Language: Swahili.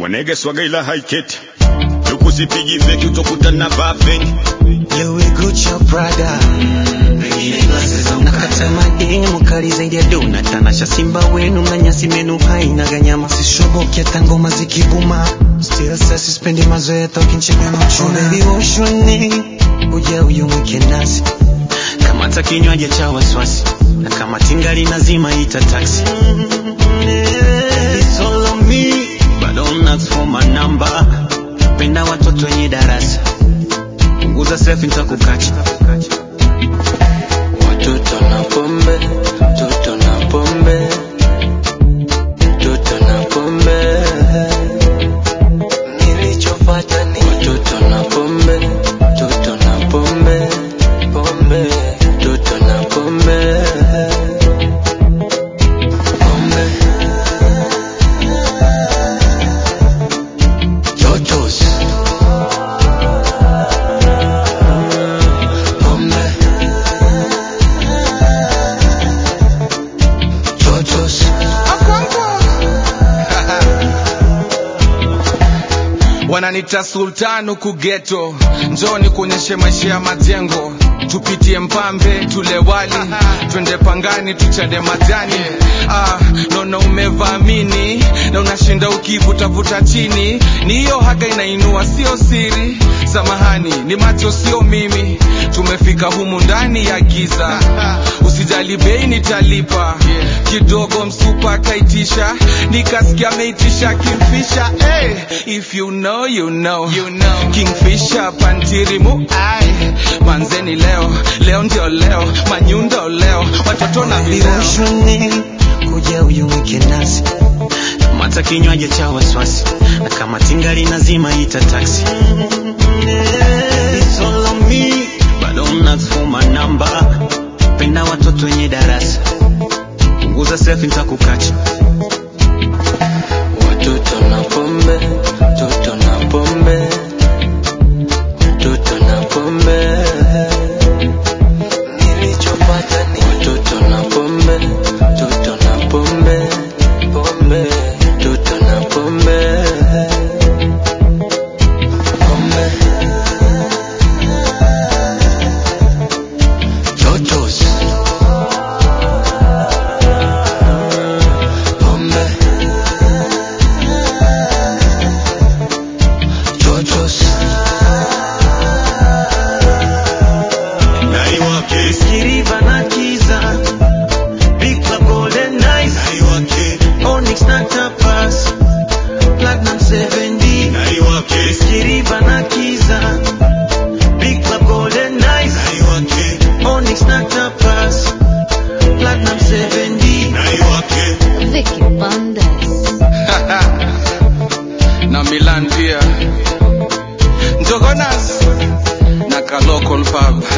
wanege swaga ila haiketi tukusipigi feki utokutana vafeni Louis Gucci Prada nakata mademu kali zaidi ya dona tanasha simba wenu na nyasi menu haina ganyama sishoboki hata ngoma zikibuma still sasa sispendi mazoea tokinchega na uchuna baby woshoni uja uyumwike nasi kamata kinywaji cha waswasi na kama tingali nazima ita taxi It's all on me but don't ask for my number penda watoto wenye darasa punguza selfie nitakukacha Watoto na pombe, mtoto na pombe, mtoto na pombe. Nilichopata ni watoto na pombe, mtoto na pombe, pombe, mtoto na pombe, pombe. Totos. Pombe. Totos. wananita sultan huku geto njoni kuonyeshe maisha ya majengo tupitie mpambe tule wali twende pangani tuchane majani ah, naona umevamini na unashinda ukivutavuta chini ni hiyo haga inainua sio siri samahani ni macho sio mimi tumefika humu ndani ya giza usijali bei nitalipa kidogo msupa akaitisha nikasikia ameitisha kimfisha hey, if you know, you know. You know. kingfisha pantirimu ai manzeni leo leo ndio leo manyundo leo watoto na vileo viroshoni kuja uyumwike nasi kamata kinywaji cha waswasi na kama tingali nazima ita taxi It's all on me, but don't ask for my number. penda watoto wenye darasa punguza selfie nitakukacha Watoto na pombe, mtoto na pombe, mtoto na pombe. Nilichopata ni watoto na pombe, mtoto na pombe, pombe, mtoto na pombe, pombe. Totos. Pombe. Totos. naiwake Kiriva na Kiza, Big Club Golden Nights, naiwake Onyx na Tapas, Platinum 7D. naiwake Kiriva na Kiza, Big Club Golden Nights, naiwake Onyx na Tapas, Platinum 7D. naiwake Vicky Bandes. na Milan pia Njogonas na ka local pub